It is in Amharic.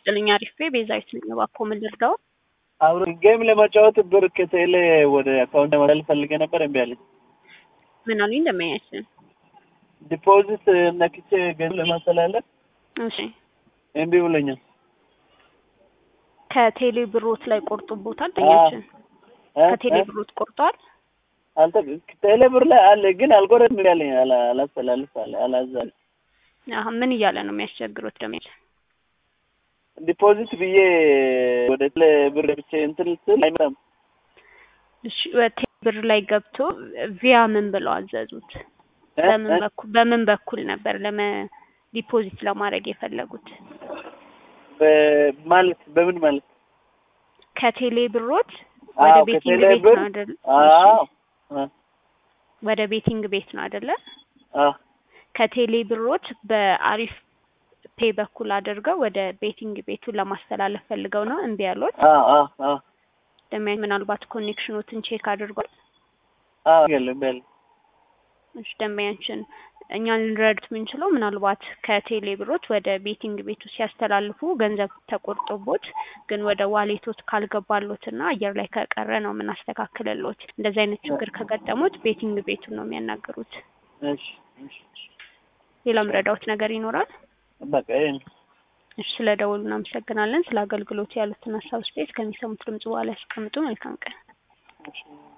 ይስጥልኝ አሪፍ ቤዛዊት ነኝ። እባክዎ ምን ልርዳው? አብሮ ጌም ለመጫወት ብር ከቴሌ ወደ አካውንት ለማድረግ ፈልጌ ነበር፣ እምቢ አለኝ። ምን አሉኝ? እንደማያችን ዲፖዚት ነክቼ ገንዘብ ለማስተላለፍ እሺ፣ እምቢ ብሎኛል። ከቴሌ ብሮት ላይ ቆርጦቦታል። ጠኛችን እ? ከቴሌ እ? ብሮት ቆርጧል። አልተ ቴሌ ብር ላይ አለ ግን አልቆረጥም እምቢ አለኝ። አላ- አላስተላልፍ አለ አላዛል አሁን ምን እያለ ነው የሚያስቸግሩት? ደግሞ ዲፖዚት ብዬ ወደ ቴሌ ብር ብቻ እንትን ስል አይመጣም። እሺ፣ ቴሌ ብር ላይ ገብቶ ቪያ ምን ብለው አዘዙት? እ? በምን እ? በኩል በምን በኩል ነበር ለመ ዲፖዚት ለማድረግ የፈለጉት? በ- ማለት በምን ማለት ከቴሌ ብሮት አዎ፣ ወደ ቤቲንግ ከቴሌ ቤት ብር ነው አይደል? አዎ እሺ፣ እ፣ ወደ ቤቲንግ ቤት ነው አይደለ? አዎ ከቴሌ ብሮት በአሪፍ ፔ በኩል አድርገው ወደ ቤቲንግ ቤቱ ለማስተላለፍ ፈልገው ነው እምቢ ያሉት። አዎ አዎ አዎ ደሚያ ምናልባት ኮኔክሽኖትን ቼክ አድርጓል። አዎ የለም እምቢ አለኝ። እሺ ደንበኛችን እኛ ልንረዱት የምንችለው ምናልባት ከቴሌ ብሮት ወደ ቤቲንግ ቤቱ ሲያስተላልፉ ገንዘብ ተቆርጦቦት ግን ወደ ዋሌቶት ካልገባሎት እና አየር ላይ ከቀረ ነው የምናስተካክልሎት። እንደዚህ አይነት ችግር ከገጠሙት ቤቲንግ ቤቱን ነው የሚያናገሩት። እሺ እሺ ሌላ ምረዳውት ነገር ይኖራል? በቃ ይሄ ነው። እሺ ስለ ደወሉ እናመሰግናለን። ስለ አገልግሎቱ ያሉትን ሀሳብ ስፔስ ከሚሰሙት ድምጽ በኋላ ያስቀምጡ። መልካም ቀን። እሺ